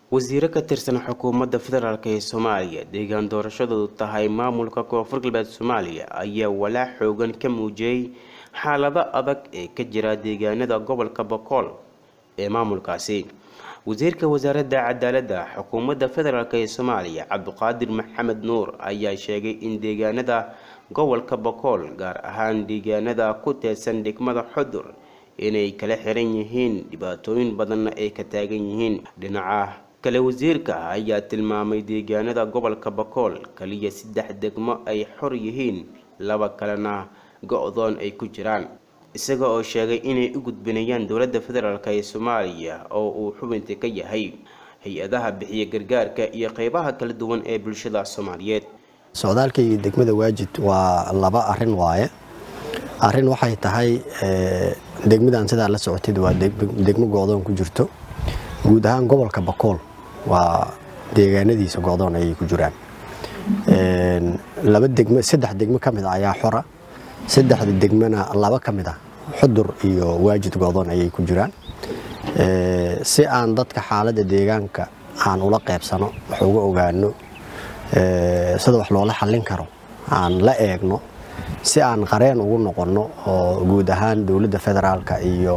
wasiiro ka tirsan xukuumadda federaalk ee soomaaliya deegaan doorashadoodu tahay maamulka koonfur galbeed soomaaliya ayaa walaac xoogan ka muujiyey xaalado adag ee ka jira deegaanada gobolka bokool ee maamulkaasi wasiirka wasaaradda cadaaladda xukuumadda federaalk ee soomaaliya cabdiqaadir maxamed nuur ayaa sheegay in deegaanada gobolka bokool gaar ahaan deegaanada ku teedsan degmada xudur inay kala xiran yihiin dhibaatooyin badanna ay ka taagan yihiin dhinaca kale wasiirka ayaa tilmaamay deegaanada gobolka bokool kaliya saddex degmo ay xor yihiin laba kalena go-doon ay ku jiraan isaga oo sheegay inay u gudbinayaan dowladda federaalk ee soomaaliya oo uu xubinta ka yahay hay-adaha bixiya gargaarka iyo qeybaha kala duwan ee bulshada soomaaliyeed socdaalka iyo degmada waajid waa laba arin waaye arin waxay tahay degmadan sidaa la socotid waa degmo go-doon ku jirto guud ahaan gobolka bakool waa deegaanadiisa go-doon ayay ku jiraan laba degmo saddex degmo ka mid a ayaa xora saddexda degmona laba ka mid ah xudur iyo waajid go-doon ayay ku jiraan si aan dadka xaaladda deegaanka aan ula qeybsano wax uga ogaano sida wax loola xallin karo aan la eegno si aan qareen ugu noqonno oo guud ahaan dowladda federaalka iyo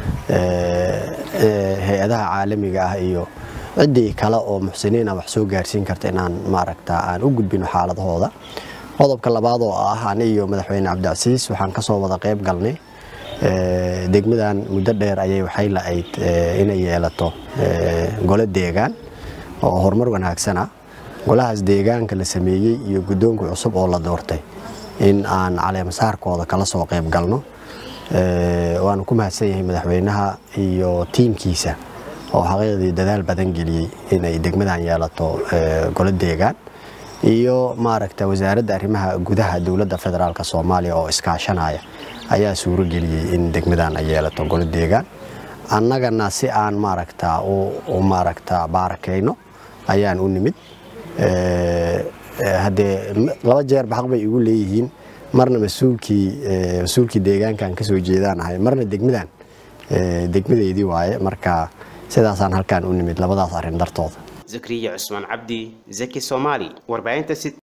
hay-adaha caalamiga ah iyo ciddii kale oo muxsiniina wax soo gaarsiin karta inaan maaragta aan u gudbino xaaladahooda qodobka labaad oo ah ani iyo madaxweyne cabdicasiis waxaan kasoo wada qayb galnay degmadan muddo dheer ayay waxay la-ayd inay yeelato gole deegaan oo horumar wanaagsan ah golahaas deegaanka la sameeyey iyo guddoonka cusub oo la doortay in aan caleemasaarkooda kala soo qayb galno waanu ku mahadsan yahay madaxweynaha iyo tiimkiisa oo xaqiiqdii dadaal badan geliyey inay degmadan yeelato golo deegaan iyo maaragta wasaaradda arrimaha gudaha dowladda federaalk soomaaliya oo iskaashanaya ayaa suuro geliyey in degmadan ay yeelato golo deegaan annagana si aan maaragta u maaragta baarakayno ayaan u nimid haddee laba jeerba xaq bay igu leeyihiin marna masuulkii mas-uulkii deegaankan kasoo jeedaan ahay marna degmadan degmadeydii waaye marka sidaasaan halkaan u nimid labadaas arrin dartooda zakriya cusmaan cabdi zaki soomaali warbaahinta